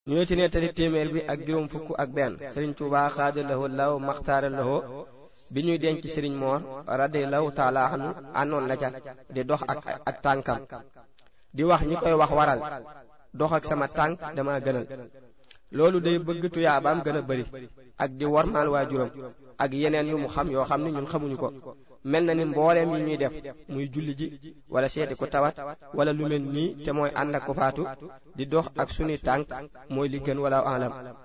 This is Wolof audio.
ñu ne ci nettali téeméer bi ak juróom fukk ak benn sëriñ Tuubaa xaada lahu law maxtaara lahu bi ñuy denc sëriñ moor radiyallahu taala anhu àndoon na ca di dox ak ak tànkam di wax ñi koy wax waral dox ak sama tànk dama gënal loolu day bëgg tuyaabaam gën a bari ak di wormaal waajuram ak yeneen yu mu xam yoo xam ni ñun xamuñu ko mel na ni mbooleem yi ñuy def muy julli ji wala seeti ko tawat wala lu mel nii te mooy ànd ak ko faatu di dox ak sunuy tànk mooy li gën wala alam